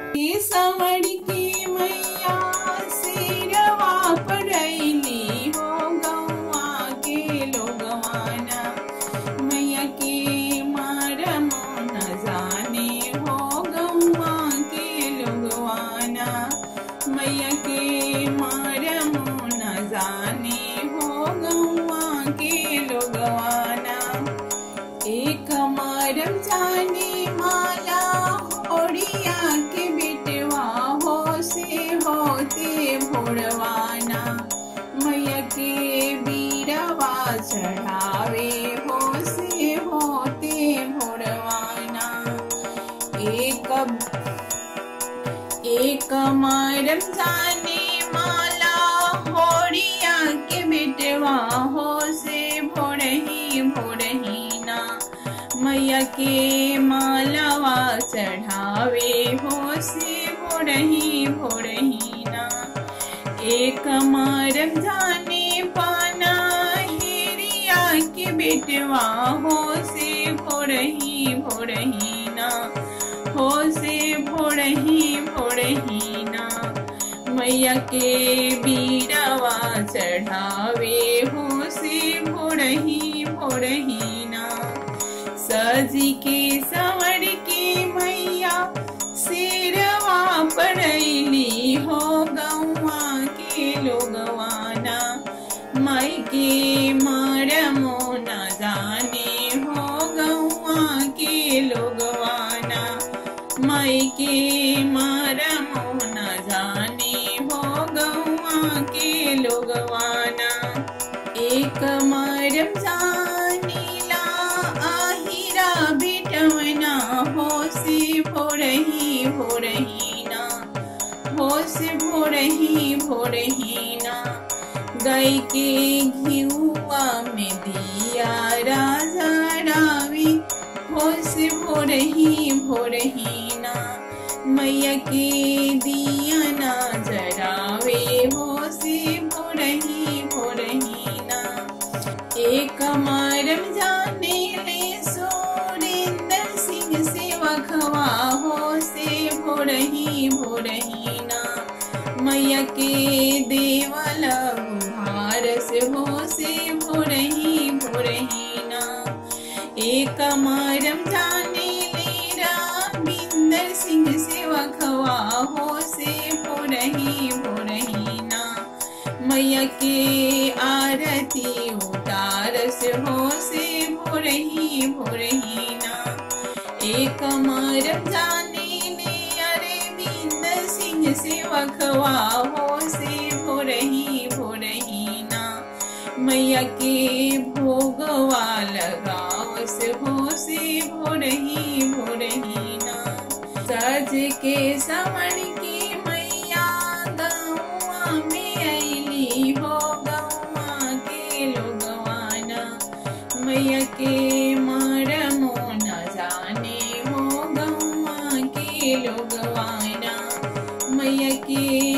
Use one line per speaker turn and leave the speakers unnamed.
के सवड़ की मैया सिरवा पड़ैली हो गौआ के लोगवाना मैया के मारम न जाने हो गौआ के लोगवाना मैया के मारम न जाने हो गौआ के लोगवाना एक मारम जाने माला ओड़िया के बिटवा हो से होते भोरवाना मैया के बीरवा चढ़ावे हो से होते भोरवाना एक एक मारम जाने माला होड़िया के बिटवा हो से भोरही भोरही ना मैया के मालावा चढ़ावे हो से भोरही भोरही ना एक मारम जाने पाना हेरिया के बेटवा हो से भोरही भोरही ना हो से भोरही भोरही ना मैया के बीरवा चढ़ावे हो से भोरही भोरही ना सजी के सवर के मैया सिरवा पड़ैली हो गौआ के लोगवाना माई के मारमो न जाने हो गौआ के लोगवाना माई के मारमो न जाने हो गौआ के लोगवाना एक मारम जानीला आहिरा बेटवना हो से भोरही भोरही ना हो से भोरही भोरही ना गाय के घिउआ में दिया राजा रावी हो से भोरही भोरही ना मैया के दिया ना जरावे हो से भोरही भोरही ना एक मारम जाने ले सुरेंद्र सिंह से वखवा हो से भोरही भोरही ना मैया के देवल भार से हो से भोरही भोरही ना एक मारम जाने ले रामिंदर सिंह से वखवा हो से भोरही भोरही ना मैया के आरती उतार से हो से भोरही भोरही ना एक मारम जाने ने अरे बिंद सिंह से वखवा हो से भोरही भोरही ना मैया के भोगवा लगाव से हो से भोरही भोरही ना सज के समण की मैया गौआ में ऐली हो गौआ के लोगवाना मैया के मारमो न जाने हो गौआ के लोगवाना मैया के